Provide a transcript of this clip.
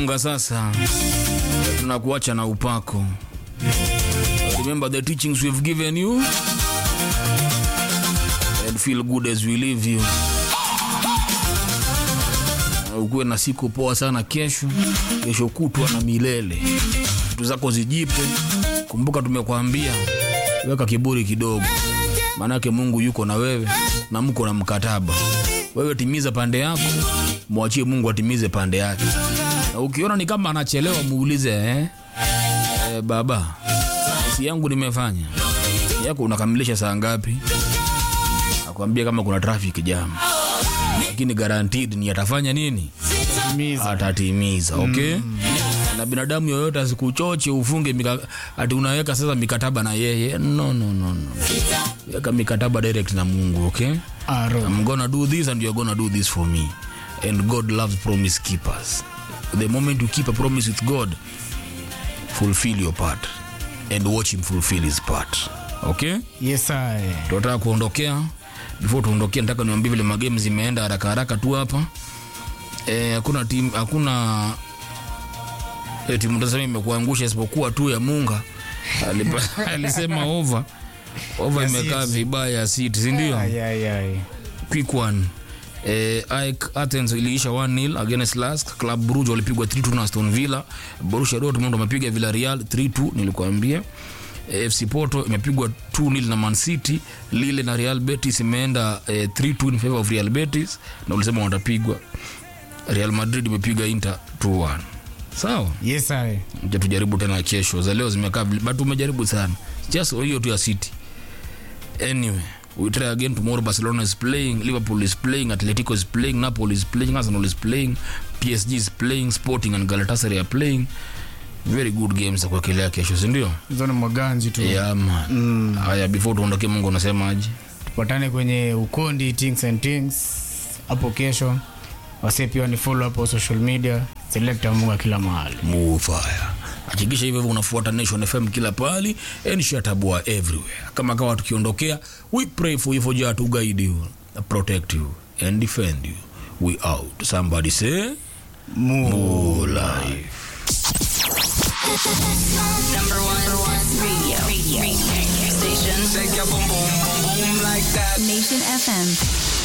tukifunga sasa tunakuacha na upako remember the teachings we've given you and feel good as we leave you Na ukuwe na siku poa sana kesho kesho kutwa na milele vitu zako zijipe kumbuka tumekwambia weka kiburi kidogo maanake mungu yuko na wewe na mko na mkataba wewe timiza pande yako mwachie mungu atimize pande yake na ukiona ni kama anachelewa muulize eh? Eh, baba si yangu nimefanya yako unakamilisha saa ngapi akwambia kama kuna traffic jam lakini guaranteed ni atafanya nini Timiza. atatimiza okay na binadamu yoyote asikuchoche ufunge mika, ati unaweka sasa mikataba na yeye no, no, no, no. weka mikataba direct na mungu okay Aro. I'm gonna do this and you're gonna do this for me. And God loves promise keepers. The moment you keep a promise with God, fulfill your part and watch him fulfill his part. Okay? Yes, I. Tunataka kuondokea. Before tuondokea, nataka niwaambie vile magame zimeenda haraka haraka tu hapa. Eh, hakuna timu hakuna eh, timu tasema imekuangusha isipokuwa tu ya Munga. Alipa- Alisema over. Over Ya imekaa City. vibaya City, si ndio? Ay, ay, ay. quick one Eh, AEK Athens iliisha 1-0 against Lask. Club Brugge walipigwa 3-2 na Aston Villa. Borussia Dortmund wamepiga Villarreal 3-2 nilikuambia. Eh, FC Porto imepigwa 2-0 na Man City. Lille na Real Betis imeenda eh, 3-2 in favor of Real Betis na ulisema watapigwa. Real Madrid imepiga Inter 2-1. Sawa? Yes, I. Nje tujaribu tena kesho. Za leo zimekaa vile- but umejaribu sana. Just hiyo tu ya City. Anyway, we try again tomorrow. Barcelona is playing, Liverpool is playing, Atletico is playing, Napoli is playing, Arsenal is playing, PSG is playing, Sporting and Galatasaray are playing. Very good games za kuwekelea kesho, si ndio? Hizo ni maganji tu. Yeah, man. Haya, before tuondoke, Mungu unasemaje? Tupatane kwenye ukondi things and things hapo kesho. Wase pia ni follow hapo social media. Selecta Munga kila mahali. Mufaya. Hakikisha hivyo hivyo unafuata Nation FM kila pahali and shatabua everywhere. Kama kawa tukiondokea, we pray for you for Jah to guide you, protect you and defend you. We out. Somebody say Mu. more life. Number one, radio. radio. radio. Station. Shake your boom boom boom boom like that. Nation FM.